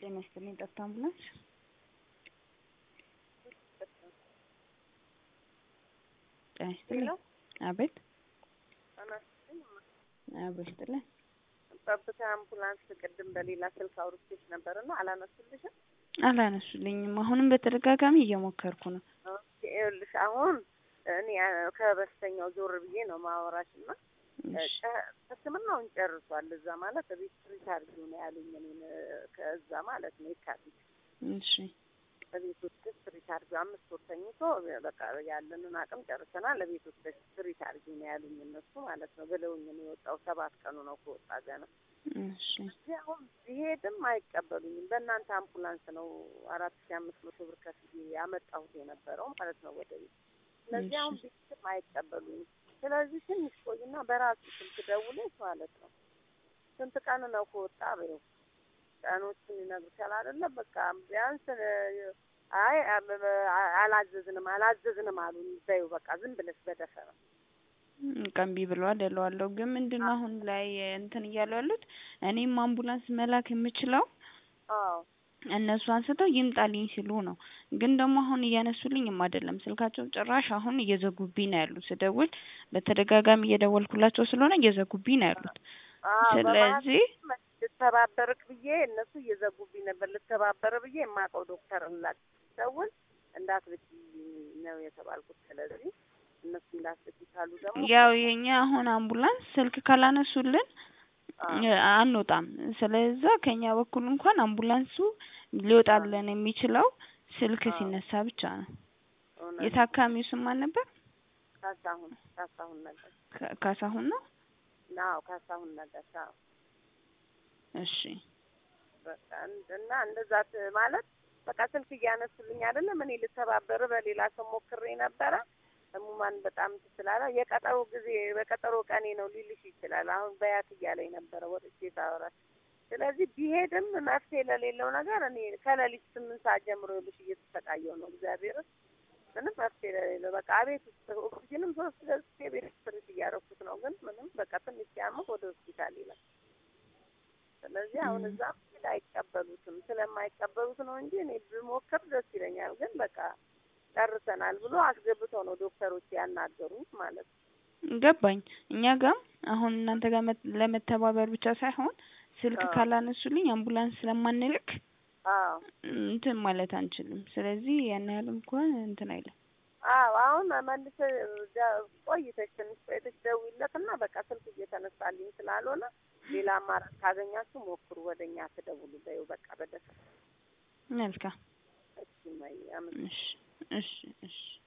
ጤና ይስጥልኝ ጠፍታ አምቡላንስ ጤና ይስጥልኝ አቤት አብሮ ይስጥልኝ ጠብታ አምቡላንስ ቅድም በሌላ ስልክ አውርቼሽ ነበር እና አላነሱልሽም? አላነሱልኝም። አሁንም በተደጋጋሚ እየሞከርኩ ነው። ኦኬ፣ ይኸውልሽ አሁን እኔ ከበስተኛው ዞር ብዬ ነው ማወራሽ እና ሕክምናውን ጨርሷል። እዛ ማለት ቤት ትሪት አድርጊው ነው ያሉኝ እኔን ከእዛ ማለት ነው የካቲት እሺ በቤት ውስጥ ትሪት አድርጊው አምስት ወር ተኝቶ በቃ ያለንን አቅም ጨርሰናል። ለቤት ውስጥ ትሪት አድርጊው ነው ያሉኝ እነሱ ማለት ነው ብለውኝ ነው የወጣው። ሰባት ቀኑ ነው ከወጣ ገና። እሺ እዚህ አሁን ቢሄድም አይቀበሉኝም። በእናንተ አምቡላንስ ነው አራት ሺ አምስት መቶ ብር ከፍዬ ያመጣሁት የነበረው ማለት ነው ወደ ቤት። ስለዚህ አሁን ቢሄድም አይቀበሉኝም። ስለዚህ ትንሽ ቆይና በራሱ ስልክ ደውለሽ ማለት ነው ስንት ቀን ነው ከወጣ በይው ቀኖችን ይነግርሻል አይደለ? በቃ ቢያንስ አይ አላዘዝንም አላዘዝንም አሉኝ በይው በቃ ዝም ብለሽ በደፈነው ቀንቢ ብለዋል እለዋለሁ። ግን ምንድን ነው አሁን ላይ እንትን እያሉ ያሉት እኔም አምቡላንስ መላክ የምችለው አዎ እነሱ አንስተው ይምጣልኝ ሲሉ ነው። ግን ደግሞ አሁን እያነሱልኝም አይደለም ስልካቸው ጭራሽ አሁን እየዘጉብኝ ነው ያሉት። ስደውል በተደጋጋሚ እየደወልኩላቸው ስለሆነ እየዘጉብኝ ነው ያሉት። ስለዚህ ልተባበርክ ብዬ እነሱ እየዘጉብኝ ነበር። ልተባበር ብዬ የማውቀው ዶክተር ላክ ደውል እንዳትልኪ ነው የተባልኩት። ስለዚህ እነሱ እንዳትልኪ ካሉ ደግሞ ያው የኛ አሁን አምቡላንስ ስልክ ካላነሱልን አንወጣም። ስለዛ ከኛ በኩል እንኳን አምቡላንሱ ሊወጣልን የሚችለው ስልክ ሲነሳ ብቻ ነው። የታካሚው ስም ማን ነበር? ካሳሁን ካሳሁን ነገር ካሳሁን ነው። ናው ካሳሁን ነገር አዎ። እሺ በቃ እና እንደዛ ማለት በቃ ስልክ እያነሱልኝ አይደለም። እኔ ልተባበር በሌላ ሰው ሞክሬ ነበረ። ህሙማን በጣም ስላለ የቀጠሮ ጊዜ በቀጠሮ ቀኔ ነው ሊልሽ ይችላል። አሁን በያት እያለኝ ነበረ ወጥቼ ሳወራ። ስለዚህ ቢሄድም መፍትሄ ለሌለው ነገር እኔ ከሌሊት ስምንት ሰዓት ጀምሮ ይልሽ እየተሰቃየው ነው እግዚአብሔር ምንም መፍትሄ ለሌለው በቃ ቤት ውስጥ ኦክሲጅንም ሶስት ገዝቼ ቤት ውስጥ ትሪት እያደረኩት ነው። ግን ምንም በቃ ትንሽ ሲያምር ወደ ሆስፒታል ይላል። ስለዚህ አሁን እዛ አይቀበሉትም። ስለማይቀበሉት ነው እንጂ እኔ ብሞክር ደስ ይለኛል። ግን በቃ ጨርሰናል ብሎ አስገብተው ነው ዶክተሮች ያናገሩት ማለት ነው። ገባኝ። እኛ ጋም አሁን እናንተ ጋር ለመተባበር ብቻ ሳይሆን ስልክ ካላነሱልኝ አምቡላንስ ስለማንልክ አዎ እንትን ማለት አንችልም። ስለዚህ ያን ያህል እንኳን እንትን አይልም። አዎ አሁን መልሰ ቆይተሽ ትንሽ ቆይተሽ ደውይለትና በቃ ስልክ እየተነሳልኝ ስላልሆነ ሌላ አማራጭ ካገኛችሁ ሞክሩ፣ ወደ እኛ ትደውሉ በይው በቃ በደስ መልካም። እሺ ማይ አመ እሺ እሺ እሺ